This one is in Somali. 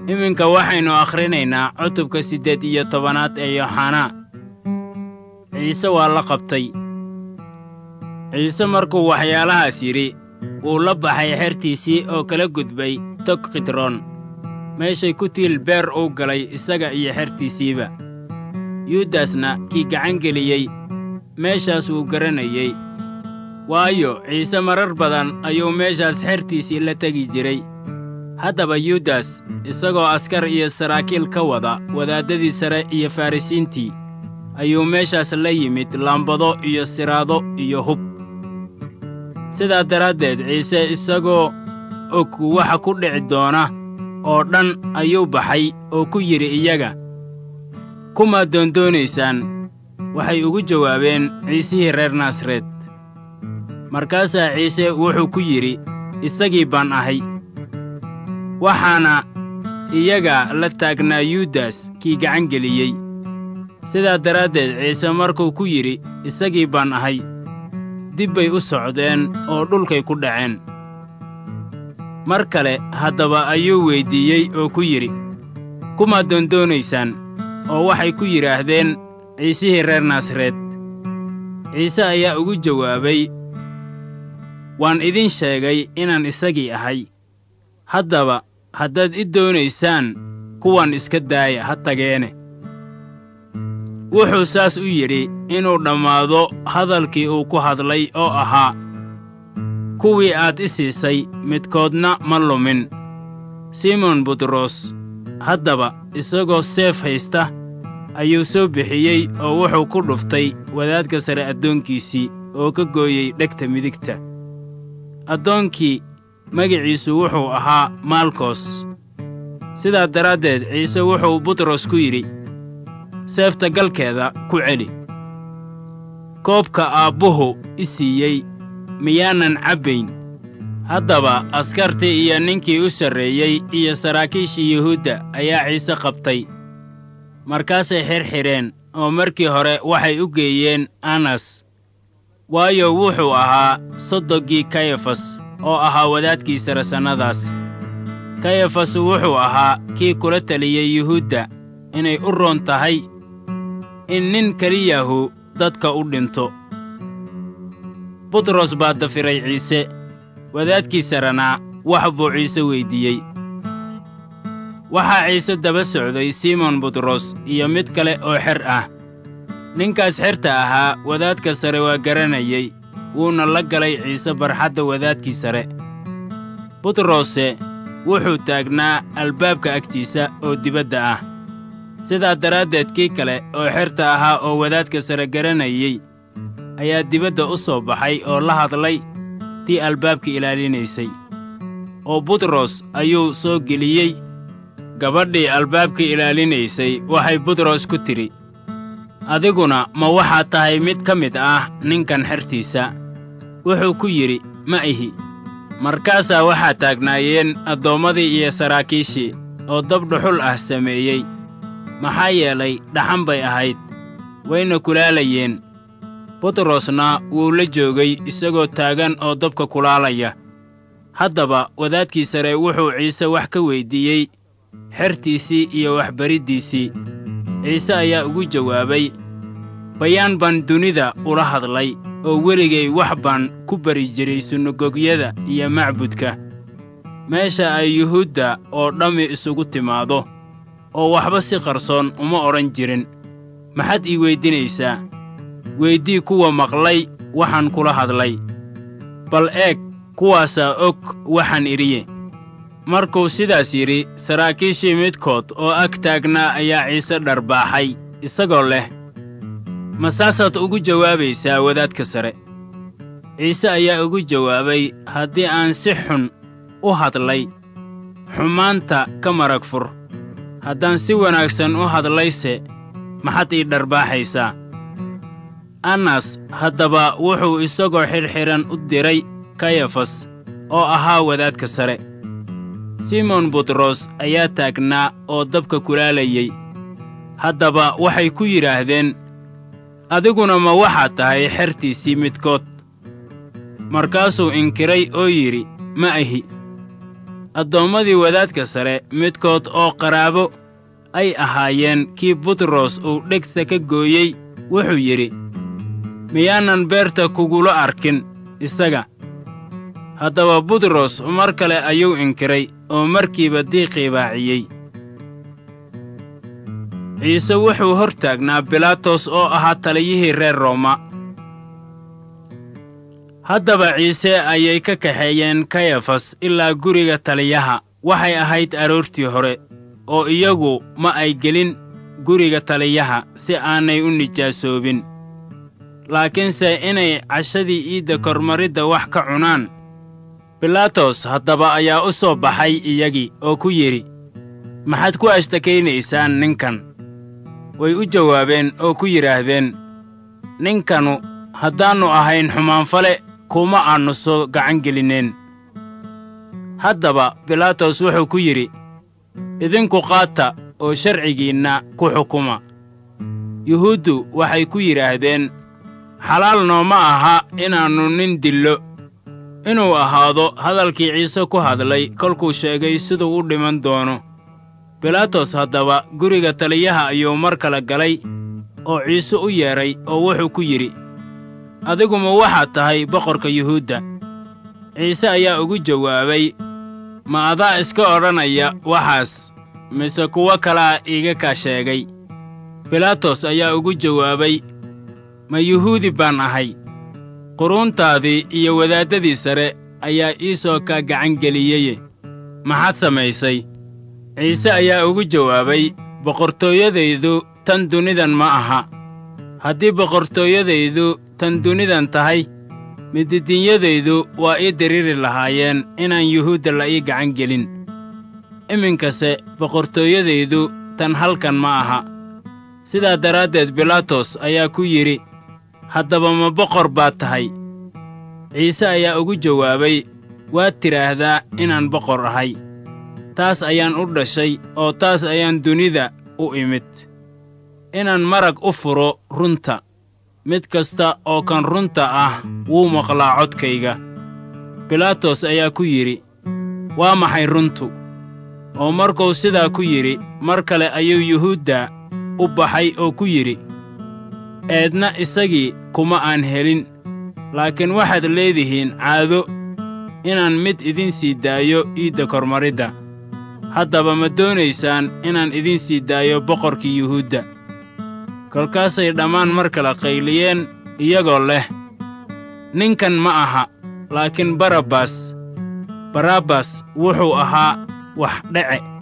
iminka waxaynu akhrinaynaa cutubka siddeed iyo tobanaad ee yooxanaa ciise waa la qabtay ciise markuu waxyaalahaas yidhi wuu la baxay xertiisii oo kala gudbay tog khidroon meeshay ku tiil beer uu galay isaga iyo xertiisiiba yuudasna kii gacan geliyey meeshaas wuu garanayey waayo ciise marar badan ayuu meeshaas xertiisii la tegi jiray haddaba yuudas isagoo askar iyo saraakiil ka wada wadaaddadii sare iyo farrisiintii ayuu meeshaas la yimid laambado iyo siraado iyo hub sidaa daraaddeed ciise isagoo og waxa ku dhici doona oo dhan ayuu baxay oo ku yidhi iyaga kumaad doondoonaysaan waxay ugu jawaabeen ciisihii reer naasareed markaasaa ciise wuxuu ku yidhi isagii baan ahay waxaana iyaga la taagnaa yuudas kii gacan geliyey sidaa daraaddeed ciise markuu ku yidhi isagii baan ahay dib bay u socdeen oo dhulkay ku dhaceen mar kale haddaba ayuu weyddiiyey oo ku yidhi kumaad doondoonaysaan oo waxay ku yidhaahdeen ciisihii reer naasareed ciise ayaa ugu jawaabay waan idin sheegay inaan isagii ahay haddaba haddaad i doonaysaan kuwan iska daaya ha tageene wuxuu saas u yidhi inuu dhammaado hadalkii uu ku hadlay oo ahaa kuwii aad i siisay midkoodna ma lumin simon butros haddaba isagoo seef haysta ayuu soo bixiyey oo wuxuu ku dhuftay wadaadka sare addoonkiisii oo ka gooyey dhegta midigta addoonkii magiciisu wuxuu ahaa maalkos sidaa daraaddeed ciise wuxuu butros ku yidhi seefta galkeeda ku celi koobka aabbuhu i siiyey miyaanan cabbayn haddaba askartii iyo ninkii u sarreeyey iyo saraakiishii yuhuudda ayaa ciise qabtay markaasay xirxidheen oo markii hore waxay u geeyeen anas waayo wuxuu ahaa soddogii kayafas oo ahaa wadaadkii sare sannadaas kayafas wuxuu ahaa kii kula taliyey yuhuudda inay u roon tahay in nin keliyahu dadka u dhinto butros baa dafiray ciise wadaadkii sarena wax buu ciise weyddiiyey waxaa ciise daba socday simon butros iyo mid kale oo xer ah ninkaas xerta ahaa wadaadka sare waa garanayey wuuna la galay ciise barxadda wadaadkii sare butrose wuxuu taagnaa albaabka agtiisa oo dibadda ah sidaa daraaddeed kii kale oo xerta ahaa oo wadaadka sare garanayey ayaa dibadda u soo baxay oo la hadlay tii albaabka ilaalinaysay oo butros ayuu soo geliyey gabadhii albaabka ilaalinaysay waxay butros ku tidhi adiguna ma waxaad tahay mid ka mid ah ninkan xertiisa wuxuu ku yidhi ma ihi markaasaa waxaa taagnaayeen addoommadii iyo saraakiishii oo dab dhuxul ah sameeyey maxaa yeelay dhaxan bay ahayd wayna kulaalayeen butrosna wuu la joogay isagoo taagan oo dabka kulaalaya haddaba wadaadkii sare wuxuu ciise wax ka weyddiiyey xertiisii iyo waxbariddiisii ciise ayaa ugu jawaabay bayaan baan dunida ula hadlay oo weligay wax baan ku bari jiray sunagogyada iyo macbudka meesha ay yuhuudda oo dhammi isugu timaado oo waxba si qarsoon uma odhan jirin maxaad ii weydinaysaa weeddii kuwa maqlay waxaan kula hadlay bal eeg kuwaasaa og waxaan idhiye markuu sidaas yidhi saraakiishii midkood oo ag taagnaa ayaa ciise dharbaaxay isagoo leh ma saasaad ugu jawaabaysaa wadaadka sare ciise ayaa ugu jawaabay haddii aan si xun u hadlay xumaanta ka marag fur haddaan si wanaagsan u hadlayse maxaad ii dharbaaxaysaa annas haddaba wuxuu isagoo xidhxidhan u diray kayafas oo ahaa wadaadka sare simon butros ayaa taagnaa oo dabka kulaalayey haddaba waxay ku yidhaahdeen adiguna ma waxaad tahay xertiisii midkood markaasuu inkiray oo yidhi ma ahi addoommadii wadaadka sare midkood oo qaraabo ay ahaayeen kii butros uu dhegta ka gooyey wuxuu yidhi miyaanan beerta kugula arkin isaga haddaba butros mar kale ayuu inkiray oo markiiba diiqii baaciyey ciise wuxuu hor taagnaa bilaatos oo ahaa taliyihii reer rooma haddaba ciise ayay ka kaxeeyeen kayafas ilaa guriga taliyaha waxay ahayd aroortii hore oo iyagu ma ay gelin guriga taliyaha si aanay u nijaasoobin laakiinse inay cashadii iidda kormaridda wax ka cunaan bilaatos haddaba ayaa u soo baxay iyagii oo ku yidhi maxaad ku ashtakaynaysaan ninkan way u jawaabeen oo ku yidhaahdeen ninkanu haddaannu ahayn xumaanfale kuma aannu soo gacan gelinneen haddaba bilaatos wuxuu ku yidhi idinku qaata oo sharcigiinna ku xukuma yuhuuddu waxay ku yidhaahdeen xalaal nooma aha inaannu nin dillo inuu ahaado hadalkii ciise ku hadlay kolkuu sheegay siduu u dhiman doono bilaatos haddaba guriga taliyaha ayuu mar kale galay oo ciise u yeedhay oo wuxuu ku yidhi adiguma waxaad tahay boqorka yuhuudda ciise ayaa ugu jawaabay ma adaa iska odhanaya waxaas mise kuwo kalaa iiga kaa sheegay bilaatos ayaa ugu jawaabay ma yuhuudi baan ahay quruuntaadii iyo wadaaddadii sare ayaa ii soo kaa gacan geliyeye maxaad samaysay ciise ayaa ugu jawaabay boqortooyadaydu tan dunidan ma aha haddii boqortooyadaydu tan dunidan tahay mididinyadaydu waa ii diriiri lahaayeen inaan yuhuudda la ii gacan gelin iminkase boqortooyadaydu tan halkan ma aha sidaa daraaddeed bilaatos ayaa ku yidhi haddaba ma boqor baad tahay ciise ayaa ugu jawaabay waad tidhaahdaa inaan boqor ahay taas ayaan u dhashay oo taas ayaan dunida u imid inaan marag u furo runta mid kasta oo kan runta ah wuu maqlaa codkayga bilaatos ayaa ku yidhi waa maxay runtu oo markuu sidaa ku yidhi mar kale ayuu yuhuudda u baxay oo ku yidhi eedna isagii kuma aan helin laakiin waxaad leedihiin caado inaan mid idin sii daayo iidda kormaridda haddaba ma doonaysaan inaan idin sii daayo boqorkii yuhuudda kolkaasay dhammaan mar kale qayliyeen iyagoo leh ninkan ma aha laakiin barabbas barabbas wuxuu ahaa wax dhece